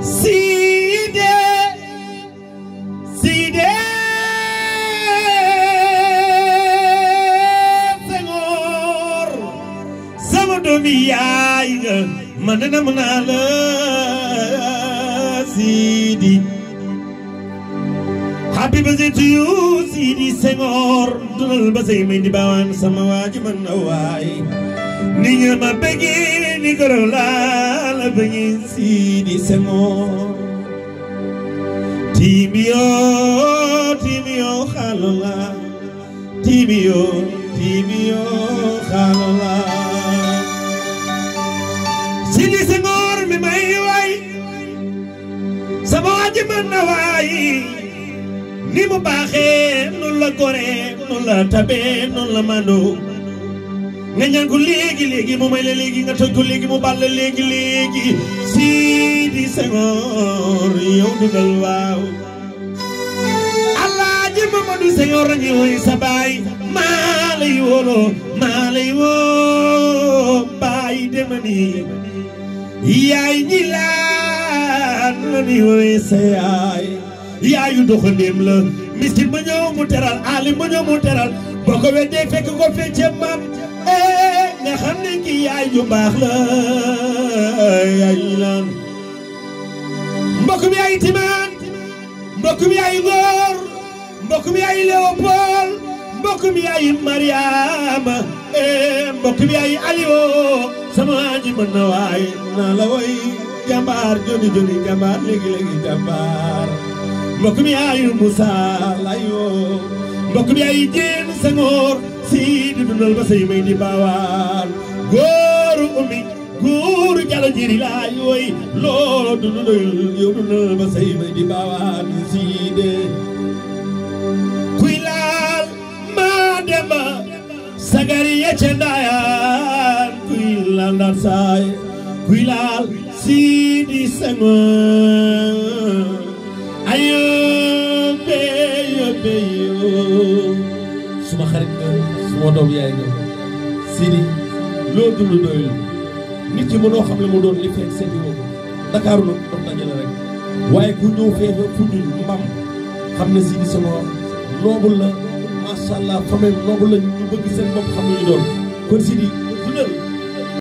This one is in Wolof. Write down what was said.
Sidi Sidi Senghor sama doomi yaay nga man de nam naa la Sidi Happy birthday to you Sidi Senghor dundal ba say may di baawaan sama waaji man na waay ni nga ma bëggee ni ko laa la bëggee Sidi Senghor Timio Timio xalola Timio Timio xalola Sidi Senghor mi may way sama waaji man na waay ni mu baaxee noonu la goree noonu la tabee noonu la mandoo nga ñaan ko léegi léegi mu may la léegi nga toj ko léegi mu bal la léegi léegi Sidi Senghor yow dundal waaw Alaaji Mamadou Senghor a ngi woy sa baay maa lay wóoloo maa lay woo baay dema ni yaay ñi laan la ni woy sa yaay yaayu doxandéem la miskin ma ñëw mu teral alim ma ñëw mu teral boo ko weddee fekk ko fecce maam eh nga xam ne kii yaay ju baax la yaay ñi laan mbokk mi yaay timaan mbokk mi yaay góor mbokk mi yaay Léopold mbokk mi yaay Mariama eh mbokk mi yaay Aliou sama ji mën na waay naa la woy jàmbaar joni joni jàmbaar léegi léegi jàmbaar mbokk mi yaayu Moussa layoo mbokk mi yaayu Jéen Senghor si di dundal ba say may di baawaan góoru ummi góoru jalo jiri laay woy loolo dundal yow dundal ba say may di baawaan si de kuy laal maa demba sagari yecce ndaayaan kuy laal ndar saay kuy laal si di Senghor ayo beyo beyo suma xarit nga suma doom yaay nga Sidi loo dund doyul nit ki mënoo xam ne mu doon li fekk seeti woo ko Dakar nag dox dajale rek waaye ku ñëw feefa fu ñu mbam xam ne Sidi Senghor noobul la macha allah famille noobul la ñu bëgg seen bopp xam ne ñu doon kon Sidi dundal